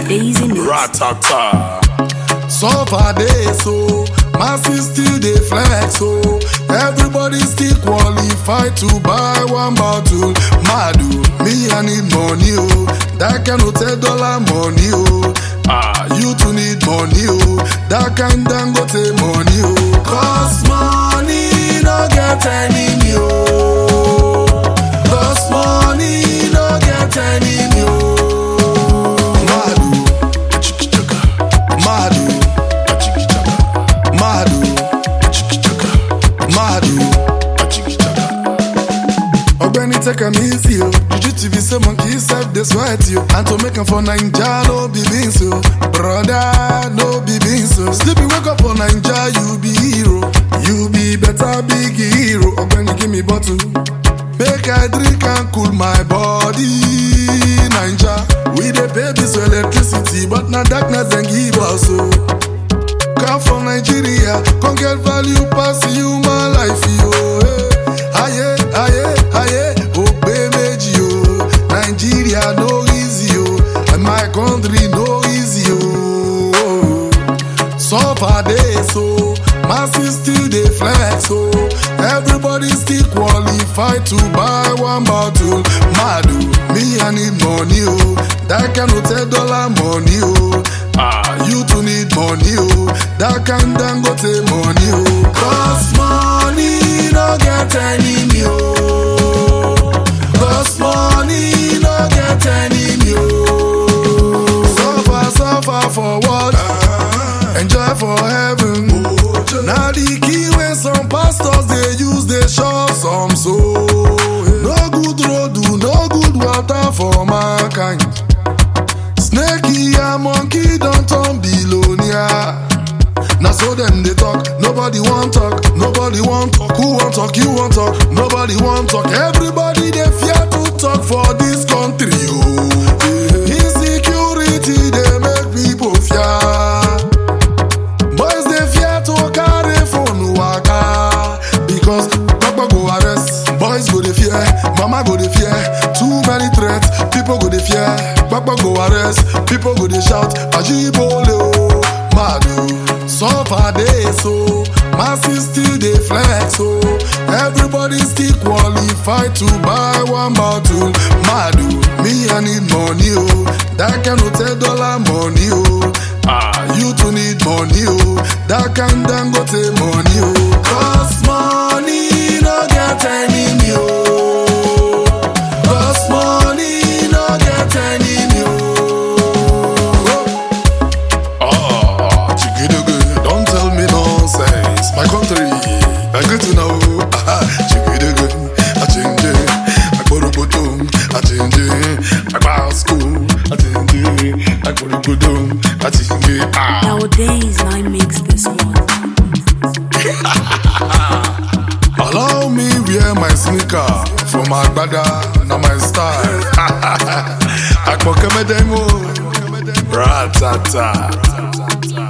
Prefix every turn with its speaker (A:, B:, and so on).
A: Daisy Mix.
B: Ratata.
C: Suffer day so, masses still dey flex so. Everybody still qualify to buy one bottle. Madu, me I need money oh, that kind of ten dollar money oh. Ah, you too need money oh, that kind Dangote money oh. Cause money no get enemy oh. Cause money no get enemy oh. Madu, chikichaka, Madu, chikichaka, Madu, chikichaka, Madu, chikichaka. Ogbeni take am easy o. Juju TV say monkey sef dey sweat you. And to make am for Naija no be beans o. Brother no be beans o. Sleepy wake up for Naija you be hero. You be better big hero. Ogbeni give me bottle. Make I drink and cool my body. Naija. We dey pay bills for electricity but na darkness dem give us o. Come from Nigeria, come get value pass human life, yo. Hey. Aye, aye, aye, ogbe meji, yo. Nigeria no easy, yo. And my country no easy, yo. Suffer day so, masses still dey flex, so. Everybody still qualify to buy one bottle. Madu, me I need money, oh. That kind of ten dollar money, oh. Ah, you too need money, oh. That kind Dangote money, oh. Cause money no get enemy, oh. Cause money no get enemy, oh. Suffer, suffer for what? Enjoy for heaven. Now the key when some pastors they use they shop some soul. No good road, do no good water for mankind. Snakey and monkey don't turn billionaire. Now so them they talk, nobody want talk, nobody want talk. Who want talk, you want talk, nobody want talk. Everybody they fear to talk for this country. Oh. Insecurity they make people fear. Boys they fear to carry phone waka because Papa go arrest. Boys go they fear, Mama go they fear. Too many threats, people go they fear. Papa go arrest, people go they shout. Ajibole oh, mad oh. Suffer day so, masses still they flex so. Everybody still qualify to buy one bottle. Madu, me I need money oh, that kind of ten dollar money oh. Ah, you too need money oh, that kind Dangote money oh. Cause money no get enemy oh. Cause money no get enemy oh. Oh, chigidugu, don't tell me nonsense. My country, I good to know. Aha, chigidugu, I change it. I go to Bodum, I change it. I go to school, I change it. I go to Bodum, I change it. Ah.
A: Nowadays, I mix this one.
C: Allow me wear my sneaker from Agbada, na my style. Akpokemedemo, ratata.